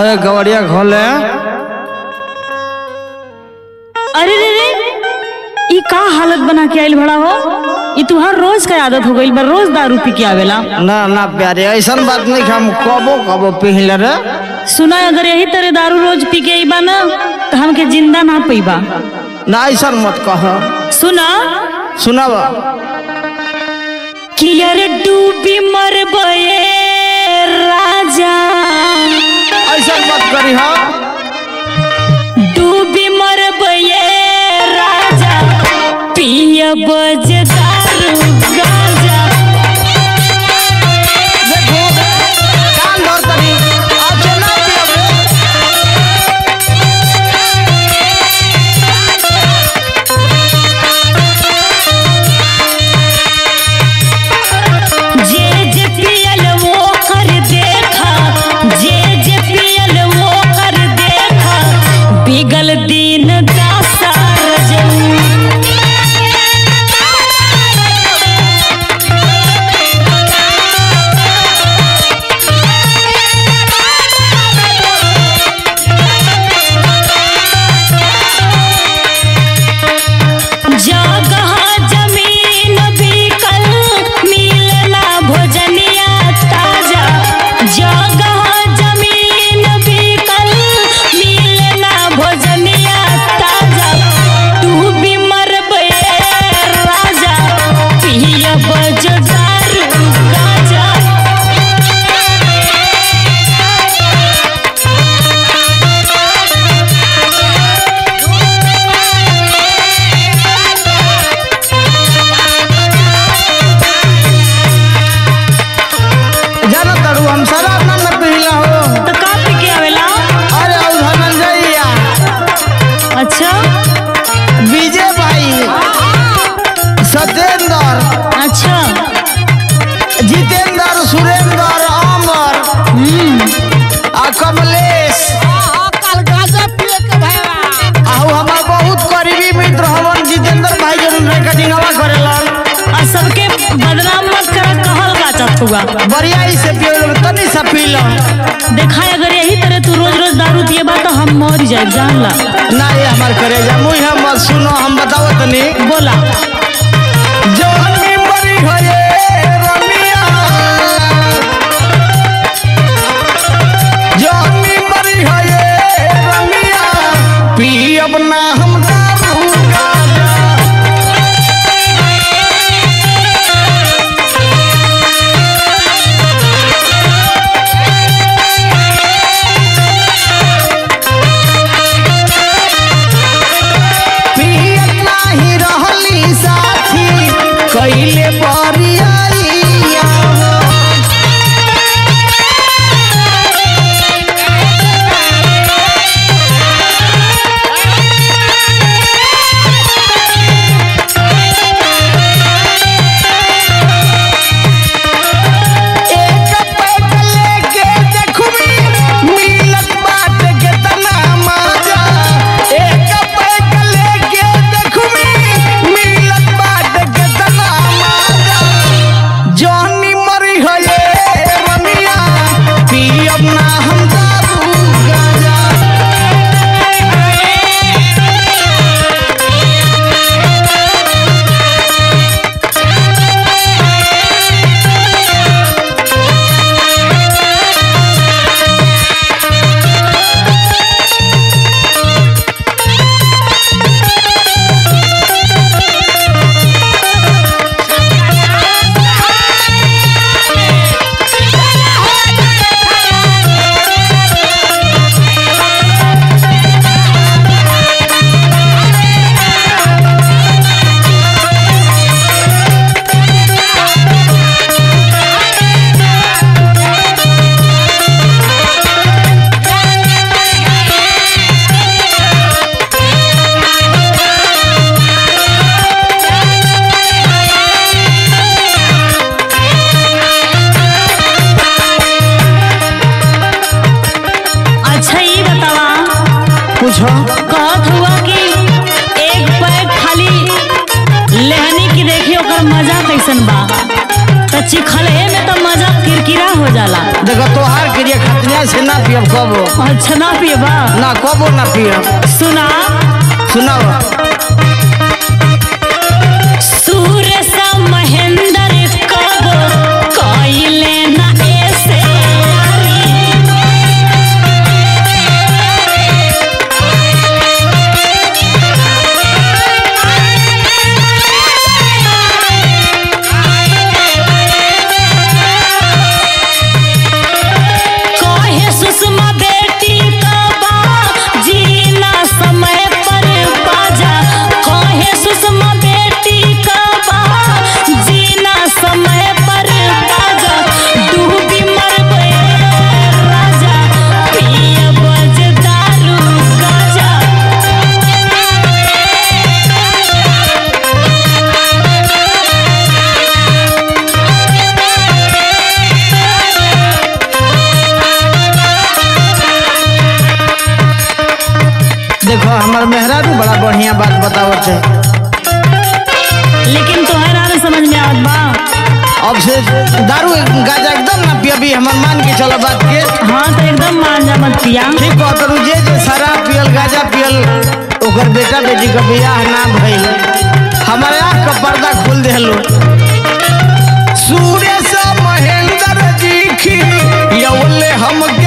अरे गवड़िया खोले अरे रे रे ई का हालत बना के आइल भड़ा हो ई तुहार रोज का आदत हो गइल बा रोज दारू पी के आवेला ना ना प्यारे ऐसा बात नहीं कि हम कबो कबो पिघले रे सुना अगर यही तरह दारू रोज पी के आईबा ना तो हमके जिंदा ना पईबा ना ऐसा मत कह सुना सुनाब कियर डूबी मरबे राजा ऐसा मत करी हा डूबी मरबे राजा पिय बज दारू गाजा देखो कान धर तनी आज ना पियबे जे जे पियल वो कर देखा जे जे पियल वो कर देखा बिगल दिन दासा रजऊ जगह जमीन बिकल मिलना भोजनिया ताजा जगह जमीन बिकल मिलना भोजनिया ताजा तू भी मरबे राजा पिय बज दारू गाजा जाना तड़ू हम शराब ना न पिघला हो तो का पी के आवेला अरे और धनंजयया अच्छा विजय भाई सत्येंद्र अच्छा जितेंद्र सुरेंद्र अमर हम्म आ कमलेश आहू हमार बहुत करीबी मित्र हवन जितेंद्र भाई जन रिकॉर्डिंगवा करेलन और सबके बदनाम मत कर कहल का चतुआ बढ़िया ही से पियो तनी सा पी लो देखा अगर यही तरह तू रोज रोज दारू पिएबा तो हम मर जाए जान ला ना ये हमार करे जा मुई हम सुनो हम बताओ तनी बोला जवानी मरी गए रमिया जवानी मरी गए रमिया पी अपना हम दारू गाजा पियत नाही रहली साथी कैले बरियाइया एक पैक लेके देखबी मिलत बाट के तना माजा एक पैक लेके देखबी मिलत बाट के तना माजा जॉनी मरी गए रमिया पी अपना हम दारू गाजा अच्छा ये बतावा पूछो कहत हुआ कि एक पैक खाली लेहनी की देखी ओकर मजा कैसन बा तो चिखले में तो मजा किरकिरा हो जाला देखो तोहार क्रिया खतनिया से ना पियब कबो अच्छा ना पियबा ना कबो ना पियब सुना सुनाओ सूर्य सा महेंद्र कब कइले ना ऐसे कहे सुषमा बेटी कबा जीना समय पर बाजा कहे सुषमा बेटी कबा जीना समय पर बाजा डूबी मरबे राजा पिय बज दारू गाजा देखो हमार मेहरारू बड़ा बढ़िया बात बतावत है लेकिन तोहरा ना समझ में आवत बा अब से दारू गाजा एकदम ना पियबी हमार मान के चलो बात के हाँ तो एकदम मान जा मत पिया ठीक कह करू जे जे शराब पियल गाजा पियल ओकर बेटा बेटी का बियाह ना भइल हमारे आँख का पर्दा खोल देलो सूर्य से महेंद्र जी की यौले हमके